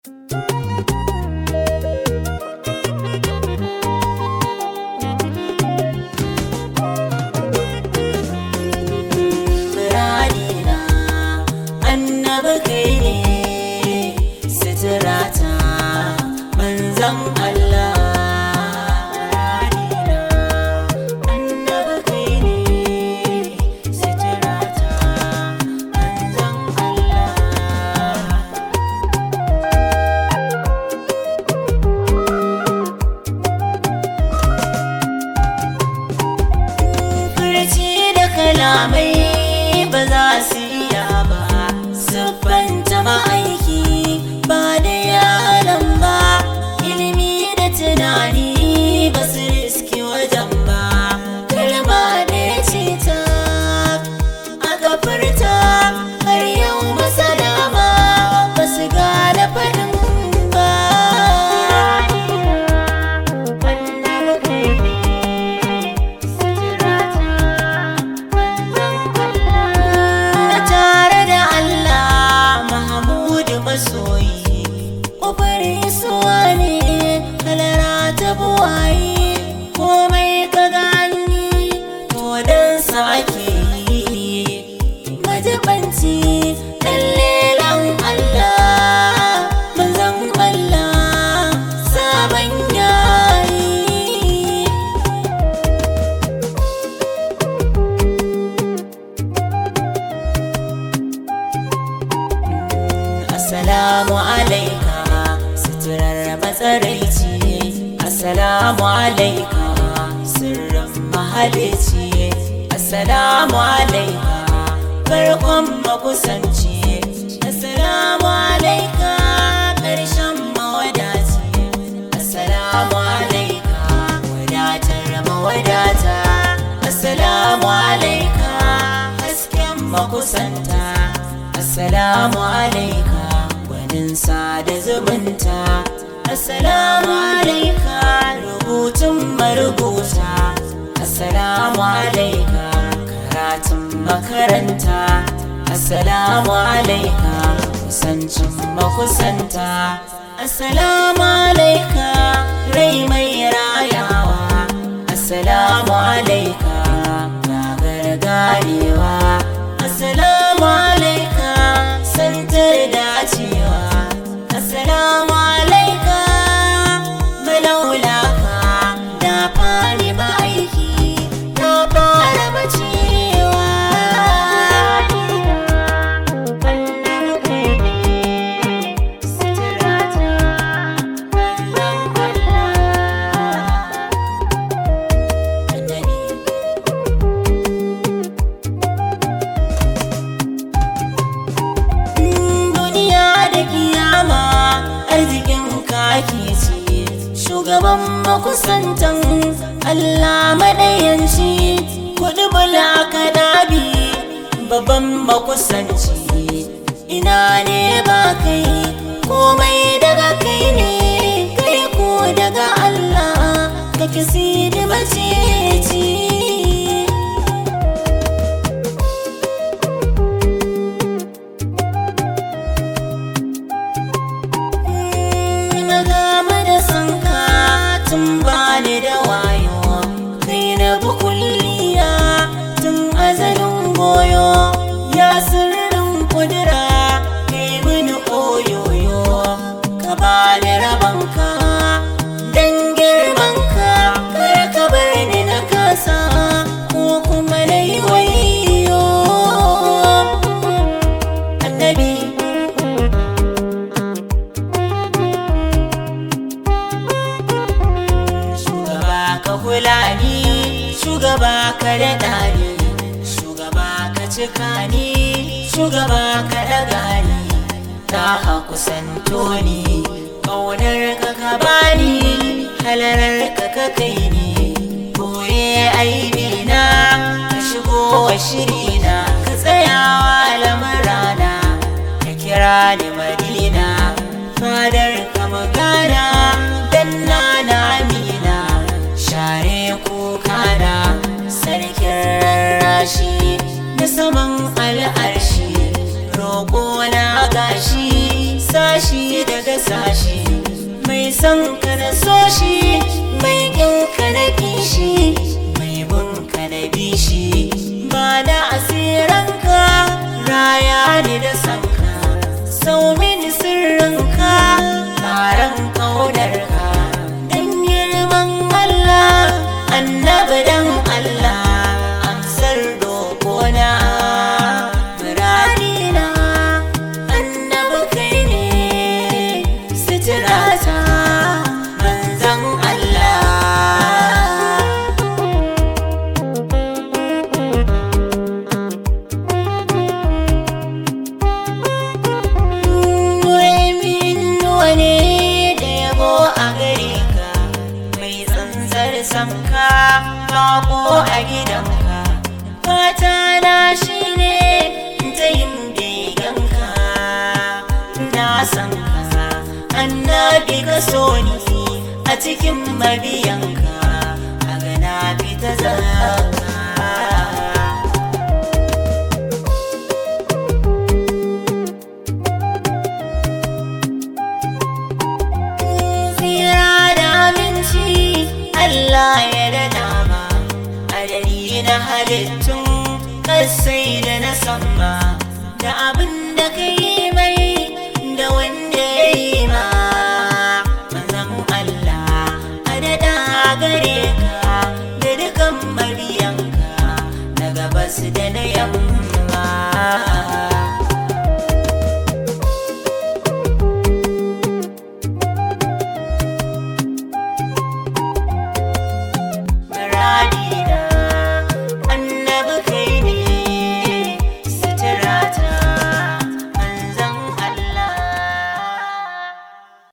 Muradina annabi kai ne suturata manzan Allah Muradina annabi kai ne suturata manzan Allah furci da kalamai ba za su iya ba siffanta ma'aiki ba da yaran ba ilimi da tunani ba su riski wajen ba kalma da ya ce ta aka furta har yau masana ma ba su gane faɗin ba Annabi kai ne Na tare da Allah Mahamudu masoyi Ƙofar isuwa ne halara ta buwaye Komai ka gani to don sa ake yi Majibanci ɗan lelan Allah Manzan Allah sabon yayi Assalamu alaika suturar matsaraici Assalamu alaika sirrin mahalici Assalamu alaika farkon makusanci Assalamu alaika ƙarshen mawadaci Assalamu alaika wadatar mawadata Assalamu alaika hasken makusanta Assalamu alaika gwanin sada zumunta Assalamu alaika rubutun marubuta Assalamu alaika karatun makaranta Assalamu alaika kusancin makusanta Assalamu alaika rai mai rayawa Assalamu alaika gagar ganewa Assalamu alaika santar dacewa Assalamu alaika malaulaka da fari ma'aiki na fara bacewa Annabi kai ne suturata manzon Allah Annabi duniya da kiyama arzikin kake ce shugaban makusantan Allah maɗayanci kuɗi bula ka dabi babban makusanci ina ne ba kai komai daga kai ne kai ko daga Allah kake sidi mace na gama da sanka tun bani da wayo kai na bukulliya tun azalin goyo ya sirrin kudura kai mini oyoyo ka bani rabanka dan girmanka kar ka bar ni na kasa ko kuma na yi wayo annabi shugaba ka kula ni shugaba ka daɗa ni shugaba ka cika ni shugaba ka ɗaga ni ta a kusanto ni ƙaunar ka ka bani halarar ka ka kai ni boye aibi na ka shigo wa shirina ka tsayawa lamurana ka kira ni madina fadar ka magana dan na na amina share kuka na sarkin rarrashi na saman al'arshi roƙo na gashi sashi daga rasa shi mai son ka na so shi mai kin ka na kishi mai bin ka na bishi ba da asiranka raya ni da sanka sau mini sirrinka taron ƙaunarka don girman Allah annabi dan Allah amsar roƙona muradina annabi kai ne suturata manzan Allah Min wani da yabo a gare ka mai tsantsar sanka bako a gidanka fata na shi ne ta yin beganka na san ka annabi ka so ni a cikin mabiyanka a gana fita zaka tsira da aminci Allah ya da dama adadi na halittun kasai